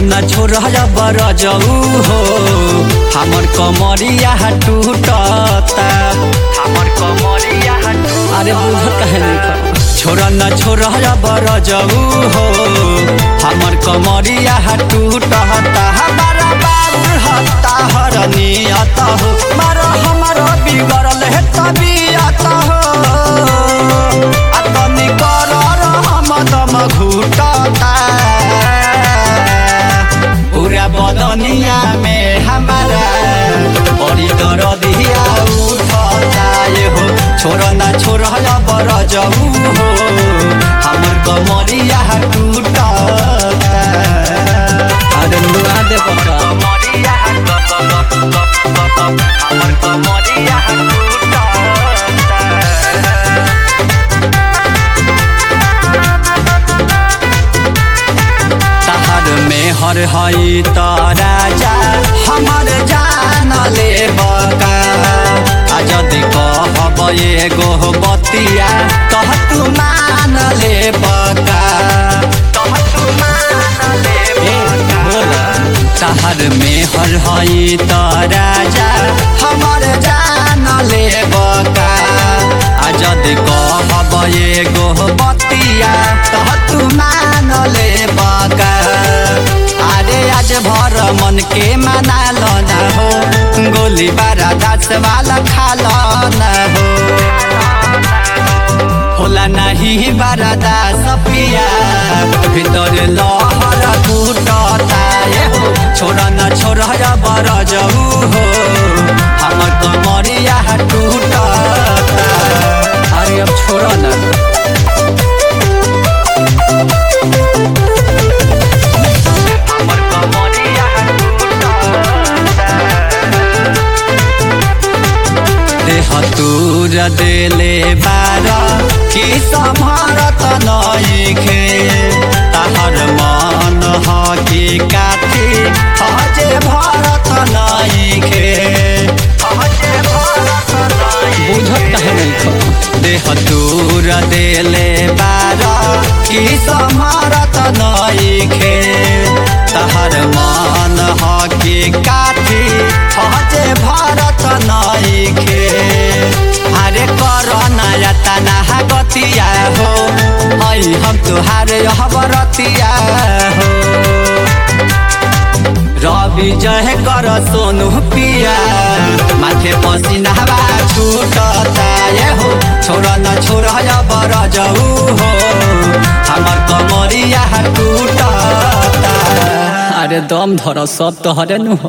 न छोड़ बर जाऊ हो हमर कमरिया टूटता हमर कमरिया अरे बुझत कहे नहीं छोड़ न छोड़ बर जाऊ हो हमर कमरिया टूटता हमारा बाबू हत्ता हर नियत हो मारा हमारा बिगड़ल है तबियत हो अतनी कर हम दम घुटता पूरा बदनिया में हमारा बड़ी दर्दिया उठता ये हो छोड़ ना छोड़ बर जाऊ हो हमर कमरिया टूटता अरे नुआ दे पक्का कमरिया हमर कमरिया टूटता तहर में हर हई त राजा हमर जान ले बका आ जदि कहब एगो बतिया कह तू मान ले बका कह तू मान ले बका तहर में हर हई त राजा हमर जान ले बका आ जदि कहब एगो बतिया कह तू मान ले बका अरे आज भर मन के मना लो न हो गोली बारा दास वाला खा लो न हो होला नहीं बारा दास पिया भीतर लहर टूटता ये हो छोड़ न छोड़ बर जाऊ हो हमर कमरिया टूटता अरे अब छोड़ न हमर कमरिया देह तूर देले बार कि सम्हारत नइखे ताहर मन ह कि काठी हजे भरत नइखे हजे भरत बुझत कहे नहीं देह तूर देले बार कि सम्हारत नइखे तहर मन ह कि काठी हजे भरत नइखे अरे कर नया तना गतिया हो ऐ हम तुहार हबरतिया हो रवि जय कर सोनू पिया माथे पसीना हवा छूटता ये हो छोड़ न छोड़ बर जाऊ हो हमर कमरिया टूटता अरे दम धर सब तोहरे नु हो